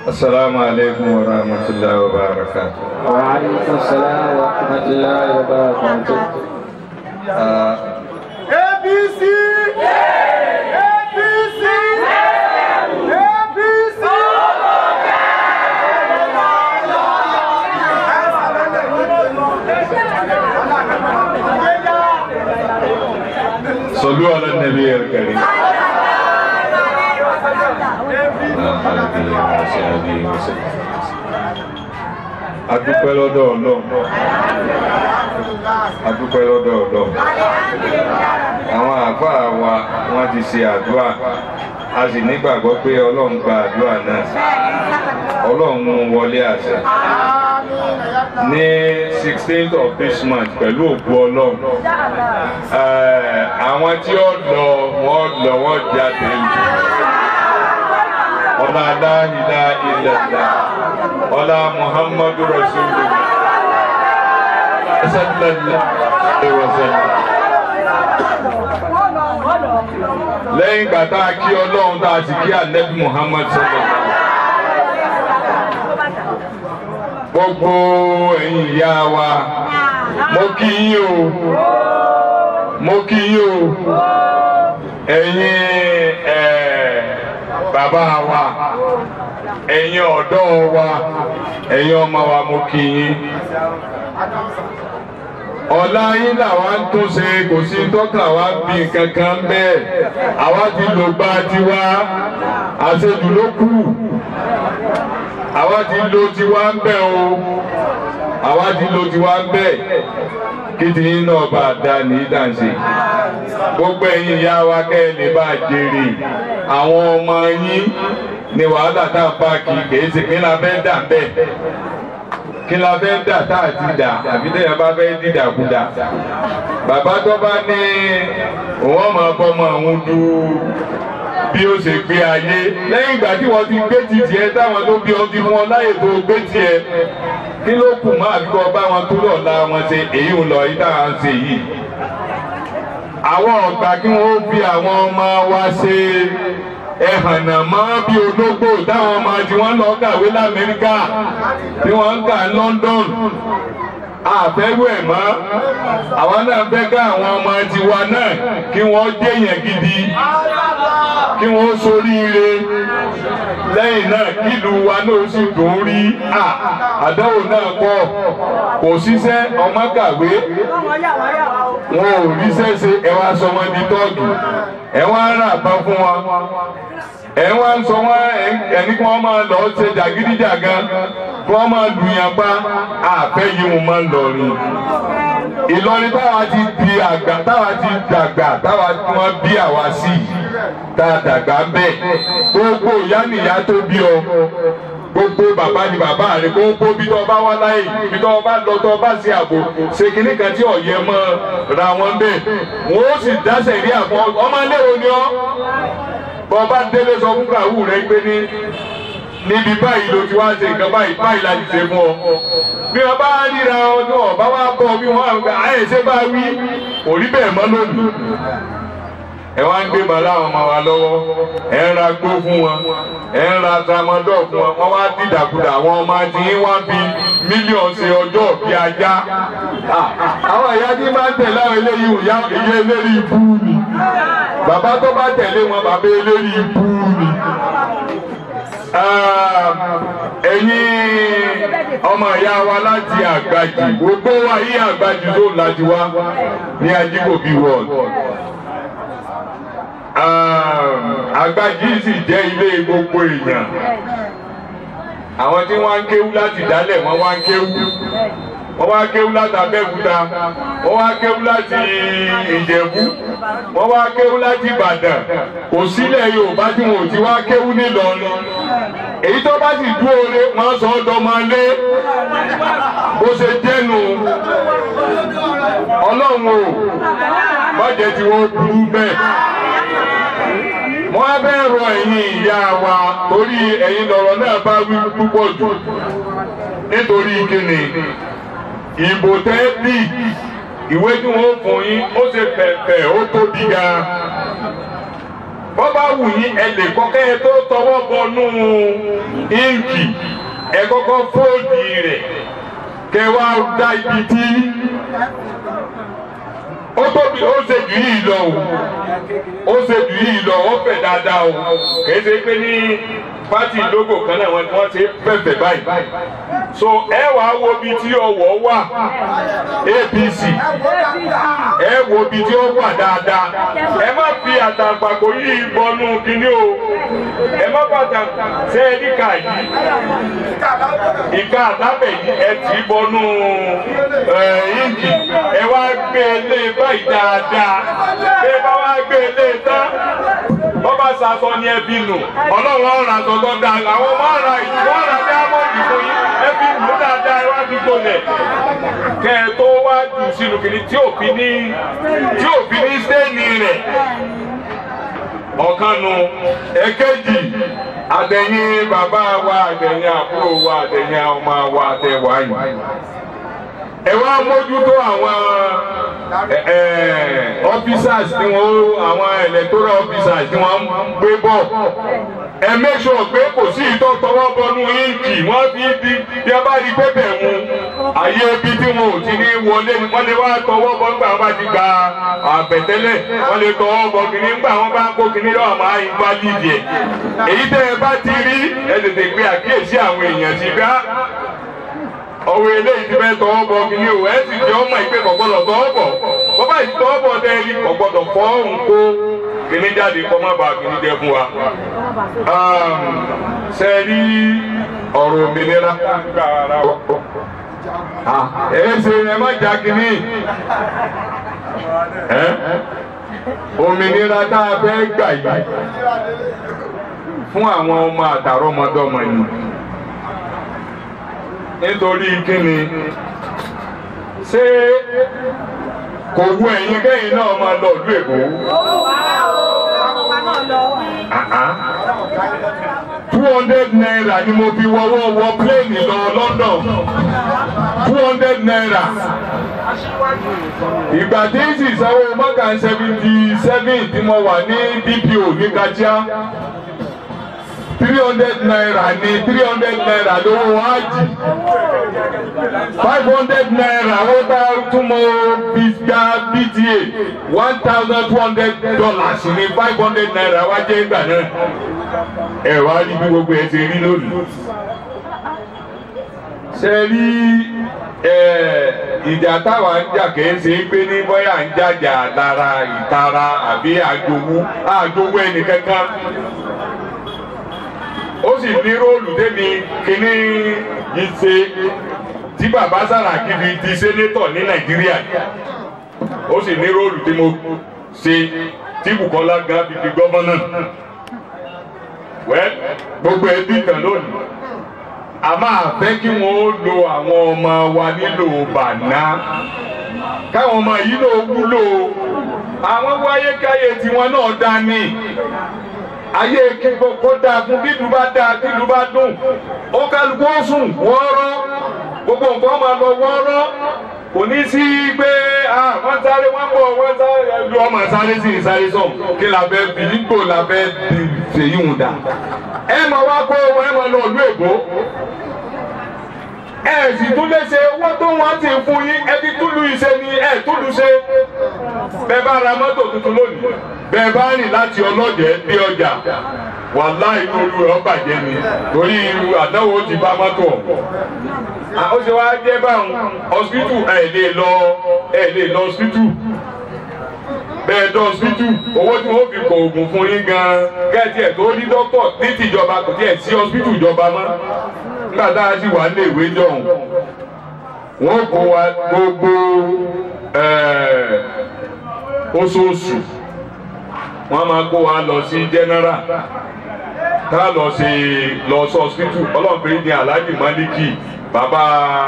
السلام عليكم ورحمة الله وبركاته وعليكم السلام ورحمة الله وبركاته آه، APC! APC! APC! صلوا على النبي الكريم آله وصحبه وسلم adúpẹ́ lọ́dọ̀ ọlọ́run adúpẹ́ lọ́dọ̀ ọlọ́run àwọn àáfàá wa wọ́n ti ṣe àdúrà a sì nígbàgbọ́ pé ọlọ́run gba àdúrà náà ọlọ́run mú un wọlé àṣẹ ní sixteenth of this month pẹ̀lú òkú ọlọ́run eh, àwọn tí ó lọ wọ́n lọ wọ́n jáde ọlá aláhìlá ilẹ̀lá ọlá muhammadu rasulullah sallallahu alaihi wasallam. lẹ́yìn ìgbà tá a kí ọlọ́run tá a sì kí ànábì muhammad sallallahu gbogbo ẹ̀yin ìyá wa mo kí yín o mo kí yín o ẹ̀yin ẹ̀ bàbá wa ẹ̀yin ọ̀dọ́ wa ẹ̀yin ọmọ wa mo kí yín ọ̀la yín làwa ń tún ṣe kò sí tọ́ka wa bí kankan bẹ́ẹ̀ àwa ti lò gba tiwa àṣejù ló kù àwa ti lo tiwa ń bẹ̀ o àwa ti lo tiwa ń bẹ̀ kí ti yín náà bá a dá ní dànsì gbogbo ẹ̀yin ìyá wa kẹ́ ẹ lè bá a jèrè àwọn ọmọ yín ni wàhálà tá a bá kì í kèé ṣe kí la fẹ́ dà bẹ́ẹ̀ kí la fẹ́ dà tá a ti dà àbí tẹ́yà bá fẹ́ dídà kú dà bàbá tó bá ní òun ọmọ ọmọ òun du bí ó ṣe gbé ayé lẹ́yìn ìgbà tí wọ́n ti gbé ti tiẹ̀ táwọn tó bí ọtí fún ọ láyè tó gbé tiẹ̀ kí ló kù mọ́ àbíkọ́ bá wọn tó lọ́ọ̀la wọn ṣe èyí ń lọ yìí táwọn ṣe yìí àwọn ọ̀gbà kí wọ́n fi àwọn ọmọ wa ṣe ẹ̀hànà mọ́ bí ológbò táwọn ọmọ tí wọ́n lọ kàwé lamẹ́ríkà tí wọ́n ń kà ní London àfẹ́rù ẹ̀ mọ́ àwọn náà fẹ́ ká àwọn ọmọ tiwa náà kí wọ́n jẹ́yàn gidi kí wọ́n soríire lẹ́yìn náà kílù wa náà sì dùn rí à àdánwò náà pọ̀ kò síṣẹ́ ọmọ kàwé wọn ò ríṣẹ́ ṣe ẹ wá sọ wọn di tọ́ọ̀gì ẹ wá ń rà bá fún wọn ẹ wá ń sọ wọn ẹni kí wọn máa lọ ṣe jàgídíjàgan kí wọn máa lùyàn pa àfẹ́ yìí wọn máa ń lọ rìn Ìlọrin táwa ti di àgbà táwa ti dàgbà táwa tí wọn bí àwa sí tá a dàgbà bẹ́ẹ̀ gbogbo ìyá nìyá tó bí ọ gbogbo bàbá ni bàbá rẹ gbogbo bí tọ́ bá wá láyé bí tọ́ bá lọ tọ́ bá ṣe àbò ṣe kínní kan tí ọ̀yẹ́ mọ́ ra wọn bẹ́ẹ̀ wọ́n ó sì dáṣẹ̀ rí àpọ̀ ọmọ iléèwé ni ọ́ bọ́ bá délé sọ fún kàwú rẹ pé ní níbi báyìí ló ti wá ṣe nǹkan báyìí báyìí la ti ṣe fún ọ bí wọn bá ríra ọdún ọba wa bọ bí wọn àwọn àyè ṣe bá wí òrí bẹ́ẹ̀ mọ́ lónìí ẹ wá ń gbé bàálà àwọn ọmọ wa lọ́wọ́ ẹ ń ra gbó fún wọn ẹ ń ra tramadol fún wọn wọn wá dìdàkudà àwọn ọmọ àti yín wá bí mílíọ̀nù ṣe ọjọ́ bí ajá àwọn ìyá tí máa ń tẹ̀lé àwọn eléyìí ìyá ìyá eléyìí ibú ni bàbá tó bá tẹ̀lé wọn bàbá eléyìí ibú ni ẹ̀yin ọmọ ìyá wa láti àgbàjì gbogbo wa yí àgbàjì ló láti wá ní ajíkòbí world àgbàjì sì jẹ́ ilé gbogbo èèyàn àwọn tí wọ́n ń kéwú láti dálẹ̀ wọ́n wá ń kéwú wọ́n wá kéwú láti abẹ́òkúta wọ́n wá kéwú láti ìjẹ̀bú wọ́n wá kéwú láti ìbàdàn kò sílẹ̀ yorùbá tí wọn ò ti wá kéwú nílọrin èyí tó bá sì dúró re wọ́n sọ ọ́ dọ́mọlé bó ṣe jẹ́nu ọlọ́run o bọ́jẹ̀ tí wọ́n burú bẹ́ẹ̀ wọ́n á bẹ́ẹ̀ rọ ẹ̀yin ìyá wa torí ẹ̀yin lọ̀rọ̀ náà bá wí púpọ̀ jù nítorí kíni ìbò tẹ́ bí ìwé tí wọ́n fún yín ó ṣe pẹ̀pẹ̀ ó tóbi gan bọ́ bá wù yín ẹ lè kọ́kẹ́ ẹ tó tọwọ́ bọnú íǹkì ẹ kọ́kọ́ fóòdì rẹ̀ kẹ wá dá ibi tí ó tóbi ó ṣe jù yìí lọ o ó ṣe jù yìí lọ ó fẹ̀ dáadáa o kìí ṣe pé ní pátì lógò kan náà wọ́n wọ́n ṣe fẹ̀fẹ̀ báyìí so ẹ wà á wo ibi tí ọwọ́ wà APC ẹ wo ibi tí ó wà dáadáa ẹ má fi àtàǹpàkò yìí bọnú kínní o ẹ má bàtà ṣe é níkà yìí ìka àtàbẹ̀ yìí ẹ tì í bọnú íǹkì ẹ wá gbé e lé báyìí dáadáa bí ẹ bá wá gbé e lé tán wọ́n bá sàtọ́ ní ẹbí nù ọlọ́run ọ̀rọ̀ àtọ̀tọ̀ dà àwọn ọmọ ọ̀rọ̀ ìlú wọ́n rà dáàmọ́ọ̀dì fún yín ẹbí nù dáadáa ẹ wá fi gbolẹ̀ kẹ́ ẹ tó wá jù sínú kìíní tí òfin ní tí òfin ní sẹ́ẹ̀nì rẹ̀ ọ̀kan nu ẹ̀kẹ́jì àtẹ̀yìn bàbá wa àtẹ̀yìn àbúrò wa àtẹ̀yìn ọmọ wa àtẹ̀wá yìí ẹ wá mójútó àwọn officers tí wọ́n àwọn electoral officers tí wọ́n ń gbé bọ̀ ẹ make sure pé kò sí ìtọ́ tọwọ́ bọnú íǹkì wọ́n fi bí bí a bá rí pépè mu àyè ibi tí wọn ò ti ní wọlé ni wọ́n lè wá tọwọ́ bọ́ nígbà wọn bá ti gba àbẹ̀tẹ́lẹ̀ wọ́n lè tọwọ́ bọ kìíní nígbà wọn bá kó kìíní lọ́wọ́ máa ń gbá lídìí ẹ̀ èyí tẹ́ ẹ bá ti rí ẹ tètè gbé àkíyèsí àwọn èèyàn sí bá ọwọ́ eléyìí ti fẹ́ tọwọ́ bọ kìíní o ẹ sì jẹ́ ọmọ ìpè kò gbọ́dọ̀ tọwọ́ bọ̀ bọ́bá yìí tọwọ́ bọ̀ dẹ́ẹ̀lì kò gbọ́dọ̀ fọ́ òǹkó kìíní jáde kọ́ má bàa kìíní jẹ fún wa. ṣe rí ọ̀rọ̀ òmìnira ẹ ṣe ẹ má jà kìíní òmìnira tá a fẹ́ gbà yìí fún àwọn ọmọ àtàrọ́mọdọ́mọ yìí nítorí kíni ṣé kò wú ẹ̀yin kẹ́yìn náà máa lọ ìlú Èkó. two hundred naira ni mo fi wọ́wọ́ wọ pléènì lọ London two hundred naira ìgbà tí ń sì sanwó mọ́kà seventy seven tí mo wà ní BPO ní Kajá three hundred naira ní three hundred naira lówó ájì five hundred naira ó bá túmọ̀ gbígbá bta one thousand two hundred dollars ní five hundred naira wá jẹ́ ìgbà náà ẹ wá rí bí gbogbo ẹ ṣe rí lónìí. ṣe rí ìjà táwa ń jà kìí ṣe é pé ní bóyá ń jàjà lára ìtara àbí àjòwú àjòwú ẹnì kankan ó sì ní róòlù débi kínní yìí ṣe tí bàbá Sàràkí fi di sénétọ̀ ní Nàìjíríà ó sì ní róòlù tí mo ṣe tí Bùkọ́lá gan fi di gọ́vọ́nà wẹ́ gbogbo ẹbí kan lónìí a máa fẹ́ kí wọ́n ó lo àwọn ọmọ wa nílò bàná káwọn ọmọ yìí ló wúlò àwọn wáyé káyé tiwọn náà dání ayé kí kó dáa fún bí ìlú bá dáa tí ìlú bá dùn ó kálukú ó sùn wọ́ọ́rọ́ gbogbo nǹkan máa lọ wọ́ọ́rọ́ kò ní sí pé wọ́n sáré wọ́n bọ̀ wọ́n sáré lu ọmọ sáré sí ìsáré sọ̀m kí la fẹ́ bí nígbò la fẹ́ bí fèyí hùn dà ẹ máa wá kó ẹ máa lọ ìlú èkó ẹ sì tún lè ṣe owó tó wọ́n ti fún yín ẹ fi túlù ìṣe ni ẹ túlù ṣe bẹ́ẹ̀ bá ra mọ́tò tuntun lónìí bẹ́ẹ̀ bá rìn láti ọlọ́jẹ̀ dé ọjà wàláì olú rẹ̀ ọ̀bàjẹ́ ni torí àdánwò ti bá mọ́tò ọ̀hún. ó ṣe wá jẹ́ báwọn ọ̀sìpìtù ẹ̀ lè lọ ẹ̀ lè lọ ọ̀sìpìtù bẹ́ẹ̀ dán ọ̀sìpìtù owó tí wọ́n fi kọ oògùn fún yín gan-an kẹ́ẹ̀tì ẹ̀ tó ní dókítọ̀ ní tìjọba kò tiẹ̀ sí ọ̀sìpìtù ìjọba mọ́ nígbà tá a sì wà ní ìwé jọ̀hún wọ́n kó wa gbogbo oṣooṣù wọ́n máa kó wa lọ sí general ká lọ sí lọ sí hospital ọlọ́ọ̀bìnrin ní alhaji maliki bàbá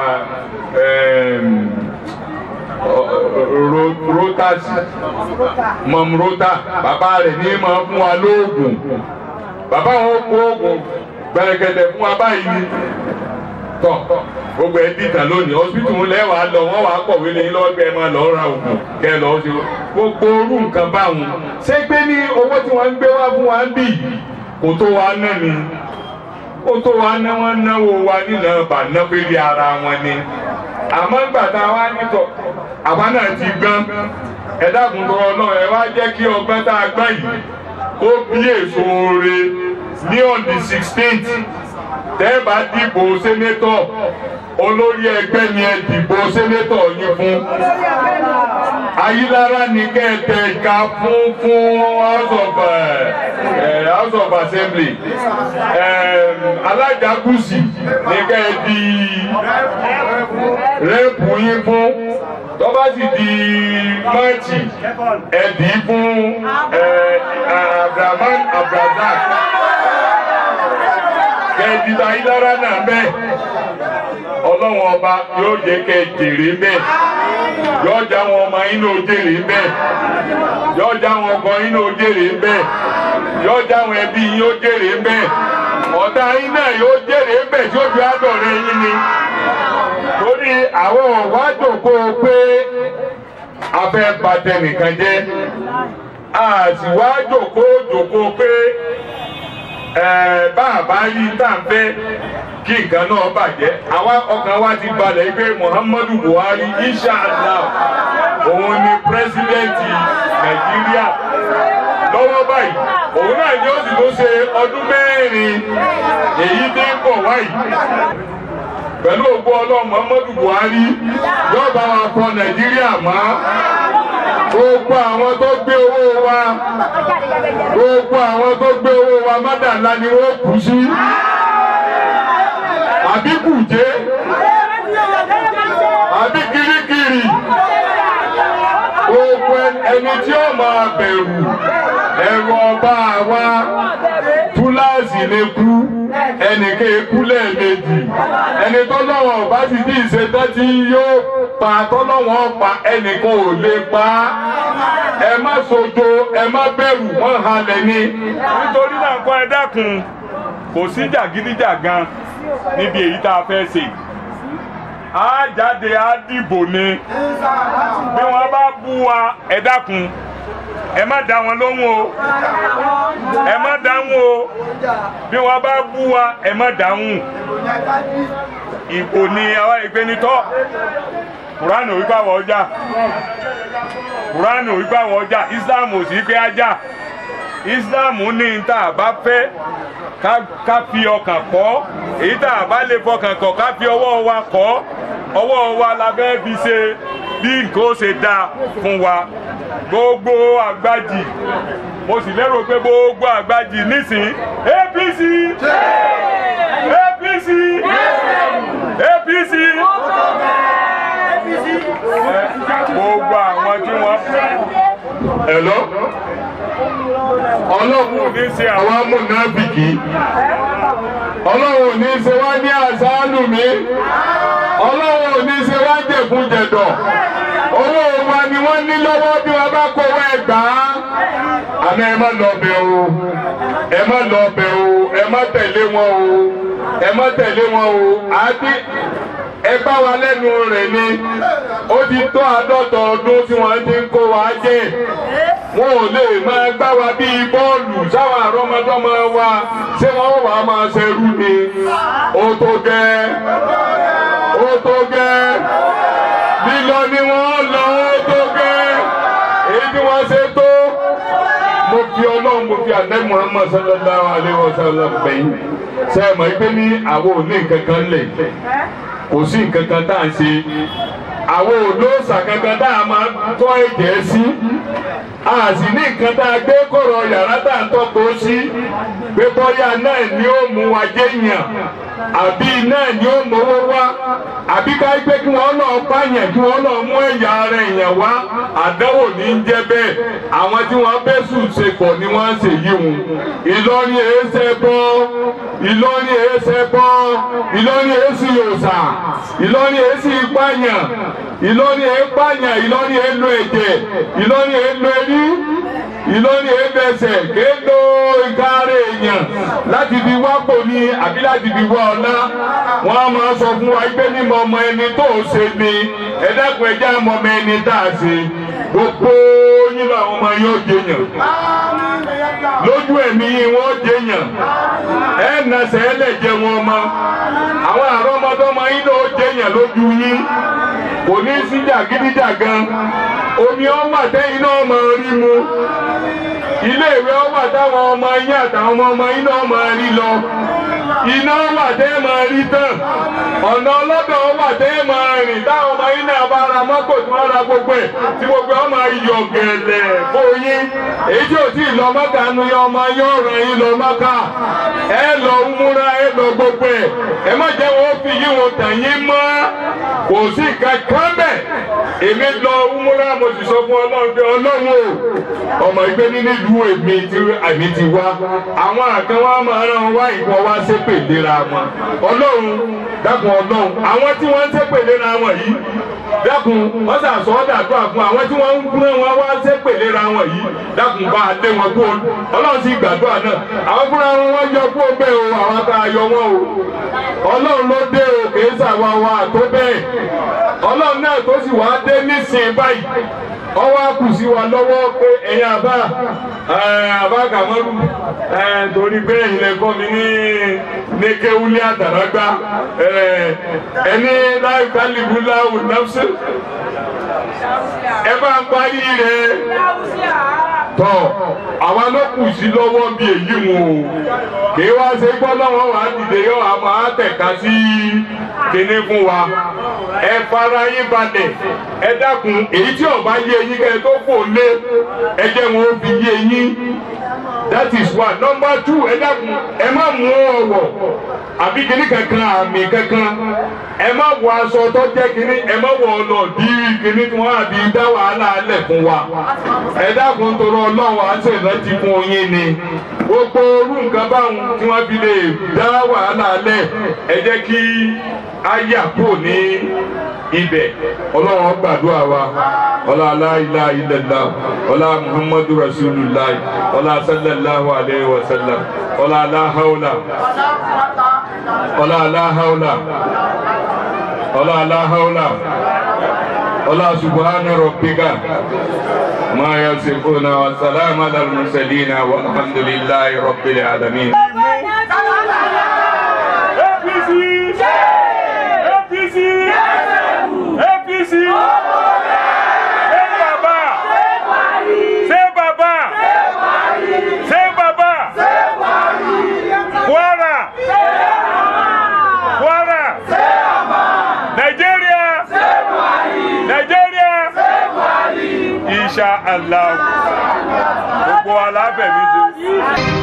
rotasi mọ̀m rota bàbá rẹ̀ ní máa fún wa lóògùn bàbá wọn kó oògùn gbẹrẹgẹdẹ fún wa báyìí ni tọ gbogbo ẹ dìtàn lónìí hospital ń lẹ́wàá lọ wọ́n wàá kọ̀wé lẹ́yìn lọ́wọ́ kẹ́ ẹ máa lọ ra oògùn kẹ́ ẹ lọ́ọ́ ṣe gbogbo orú nǹkan báwọn ṣé pé ní owó tí wọ́n ń gbé wá fún wa ń bì kò tó wa ná ni ó tó wa ná wọn náwó wa nínú bàná fèrè ara wọn ni àmọ́ ìgbà tá a wá nítọ̀ àwa náà ti gbọ́n ẹ dákun tó ọlọ́run ẹ wá jẹ́ kí ọgbọ́n tá a gbọ́n yìí kó bí èso oore ní on the sixteenth tẹ́ẹ̀bà dìbò sénétọ̀ olórí ẹgbẹ́ ni ẹ dìbò sénétọ̀ yín fún ayélujára ní kẹ́ẹ̀tẹ̀ ìka fún fún house of uh, house of assembly alága gúúsì ní kẹ́ẹ̀dì rẹ́pù yín fún tọ́ba sì di máàtì ẹ̀dì fún abdulrahman abdulrazak kẹ́ẹ̀dì ayélujára náà bẹ́ẹ̀ ọlọ́run ọba yóò jẹ́ kẹ́ jèrè bẹ́ẹ̀ yóò já wọn ọmọ yín ní ojèrè bẹ́ẹ̀ yóò já wọn ọkọ yín ní ojèrè bẹ́ẹ̀ yóò já wọn ẹbí yín ó jèrè bẹ́ẹ̀ ọ̀tá yín náà yóò jèrè bẹ́ẹ̀ tí ó fi àdọ̀rẹ́ yín ni torí àwọn ọ̀wá jòkó pé afẹ́ bàtẹ nìkan jẹ́ àtiwá jòkó jòkó pé bá a bá rí tá à ń fẹ́ kí nǹkan náà bàjẹ́ àwa ọkàn wa ti balẹ̀ pé Muhammadu Buhari inshallah òun ni pírẹsidẹ́ǹtì Nàìjíríà lọ́wọ́ báyìí òun náà ni ó sì ló ṣe ọdún mẹ́rin èyí dé bọ̀ wáyìí pẹ̀lú ògbó ọlọ́run Muhammadu Buhari yóò bá wa fọ Nàìjíríà mọ́ gbogbo àwọn tó gbé owó wa gbogbo àwọn tó gbé owó wa mọ́dàlá ni wọ́n kú sí àbí kùjé àbí kirikiri gbogbo ẹni tí ó máa bẹ̀rù ẹ̀rù ọba àwa túláàsì lè kú ẹnìkan ekú lẹ́ẹ̀mejì ẹni tọ́lọ́wọ̀n ọba sì ní ìṣẹ́tẹ́ tí yóò pa tọ́lọ́wọ̀n pa ẹnìkan ò lè pa ẹ má sojo ẹ má bẹ̀rù wọ́n halẹ̀ ni. nítorí náà kọ́ ẹ dákun kò sí jàgídíjàgan níbi èyí tá a fẹ́ ṣe á jáde á dìbò ni bí wọ́n bá bú wa ẹ dákun ẹ má dá wọn lóhùn o ẹ má dáhùn o bí wọ́n bá bú wa ẹ má dáhùn ìbò ni àwa ìgbénitọ́ kuranu wípé àwọn ọjà kuranu wípé àwọn ọjà islam ò sí pé ajá islam ní ní tá a bá fẹ́ ká fi ọkàn kọ́ èyí tá a bá lè fọkàn kọ́ ká fi ọwọ́ wa kọ́ ọwọ́ wa la fẹ́ fi ṣe bí nǹkan ó ṣe dáa fún wa gbogbo àgbájì mo sì lérò pé gbogbo àgbájì nísìn APC APC APC gbogbo àwọn tí wọ́n fẹ́. Hello? ọlọ́run ò ní ṣe àwọn amúnábìkì ọlọ́run ò ní ṣe wá ní àṣálù mi ọlọ́run ò ní ṣe wá jẹ̀kújẹ̀dọ̀ owó wa ni wọ́n ní lọ́wọ́ bí wọ́n bá kówó ẹgbà á àmọ́ ẹ má lọ bẹ̀ o ẹ má lọ bẹ̀ o ẹ má tẹ̀lé wọn o ẹ má tẹ̀lé wọn o àti ẹ bá wa lẹ́nu rẹ̀ ni ó ti tó àádọ́ta ọdún tí wọ́n ti ń kó wa jẹ́ wọn ò lè máa gbá wa bíi bọ́ọ̀lù sáwọn àrọ́mọdọ́mọ wa ṣé wọ́n wà á máa ṣerú ni ó tó gẹ́ ó tó gẹ́ lílọ ni wọ́n lọ ó tó gẹ́ èyí tí wọ́n ṣe tó mo fi ọlọ́run mo fi àdé Muhammad sallallahu alayhi wa sallam bẹ̀yìn ṣe é mọ̀ pé ní àwọn ò ní nǹkan kan lè kò sí nǹkan kan tá à ń ṣe àwọn olóòṣà kankan tá a máa tọ́ ẹ̀jẹ̀ sí a sì ní nǹkan tá a gbé kọ̀rọ̀ yàrá tá a tọ́kọ̀ sí pé bọ́yá náà ni ó mú wa jẹ́ yàn àbí náà ni ó mówó wá àbí ká gbé kí wọ́n lọ pààyàn kí wọ́n lọ mú ẹ̀yà ara èèyàn wá àdánwò ní í jẹ́ bẹ́ẹ̀ àwọn tí wọ́n bẹ́ sùn ṣe pọ̀ ni wọ́n ṣe yí wọn Ìlọrin èéṣe bọ́ Ìlọrin èéṣe bọ́ Ìlọrin èéṣe yòòṣà Ìlọrin èéṣe ìpààyàn Ìlọrin èépààyàn Ìlọrin èélo ẹ̀jẹ̀ Ìlọrin èélo ẹrí ìlọrin ẹgbẹsẹ kéèlò ìkárẹ èèyàn láti fi wápò ní àbí láti fi wá ọlá wọn a máa sọ fún wa pé ní mọ ọmọ ẹni tó o ṣe ni ẹ dákun ẹjẹ àmọ ọmọ ẹni tá a ṣe gbogbo yín làwọn ọmọ yóò jẹyàn lójú ẹ̀mí wọn ó jẹyàn ẹ nàṣẹ ẹ lè jẹ wọn mọ àwọn àrọmọdọ́mọ yín náà ó jẹyàn lójú yín kò ní sí jàgídíjàgan omi ọwà tẹ́yìn náà máa rí mu ilé ìwé ọwà táwọn ọmọ yín àtàwọn ọmọ ọmọ yín náà máa rí lọ iná wà tẹ́ máa rí tán ọ̀nà ọlọ́dọ̀ wà tẹ́ máa rìn táwọn ọmọ yín náà bá ra mọ́tò tí wọ́n ra gbogbo ẹ̀ tí gbogbo ẹ̀ máa yọ gẹ̀lẹ̀ fóyín èyí tí ò tí ì lọ mọ́kà nu yọ ọmọ yóò ràn yín lọ mọ́kà ẹ lọ múra ẹ lọ gbogbo ẹ̀ ẹ má jẹ́ wọ́n fi yín wọn tàn yín mọ́ kò sí kankan bẹ́ẹ̀ èmi lọ múra mo sì sọ fún ọlọ́run pé ọlọ́run o ọmọ ìgbé nínú ìlú èmi tí àmì ti wá àwọn àkàn wa máa rán wá ìwọ wá ṣépè léra wọn ọlọ́run dákun ọlọ́run àwọn tí wọ́n ń ṣépè léra wọn yìí dákun wọ́n sàṣọ dàdúrà fún àwọn tí wọ́n ń gbúná wọn wá ṣépè léra wọn yìí dákun bá a lé wọn kú ọlọ́run sì gbàdúrà náà àwọn fúnra wọn wọ́n yọ kú ọgbẹ́ o àwọn tá a yọ wọn o ọlọ́run ló dé o kì í ṣàwa wa tó bẹ́ẹ̀ ọlọ́run náà tó sì wá dé nísìnyí báyìí ọwọ́ kù sí wa lọ́wọ́ pé ẹ̀yin àbá àbá kàmọ́rù torí bẹ́ẹ̀ ilẹ̀ kọ́ mi ní ní kéwúlé àtàràgbá ẹni láì kálíbù láwù náfṣẹ́ ẹ bá ń parí rẹ̀ tọ́ àwa ló kù sí lọ́wọ́ bí èyí wọn o kì í wá ṣe gbọ́ lọ́wọ́ wa dìde yọ àmọ́ àtẹ̀ka sí kíní fún wa ẹ fara yín balẹ̀ ẹ dákun èyí tí ọba yé yín kẹ́ ẹ tó kò lé ẹ jẹ́ wọn ó fi yé yín that is one number two ẹ dákun ẹ má mú ọwọ́ àbí kíní kankan àmì kankan ẹ má wọ aṣọ tó jẹ́ kíní ẹ má wọ ọ̀nà bí kíní tí wọ́n àbí dá wàhálà alẹ̀ fún wa ẹ dákun tọrọ ọlọ́run àti ìrántí fún yín ni gbogbo orú nǹkan báwọn tí wọ́n fi lè dá wàhálà alẹ̀ ẹ jẹ́ kí á yà kúrò ní ibẹ̀ ọlọ́run gbàdúrà wa ọlá aláìlá ilẹ̀lá ọlá muhammadu rasulillah ọlá sallallahu alayhi wa sallam ọlá aláhàwùlà ọlá aláhàwùlà ọlá aláhàwùlà ọlá subhana rabbika ma yasifuna wa salamu ala al-mursalina walhamdulillahi rabbil alamin. APC APC APC ṣé bàbá ṣé bàbá ṣé bàbá Kwara Kwara Nàìjíríà Nàìjíríà Insha Allah gbogbo alábẹ̀mí ṣe.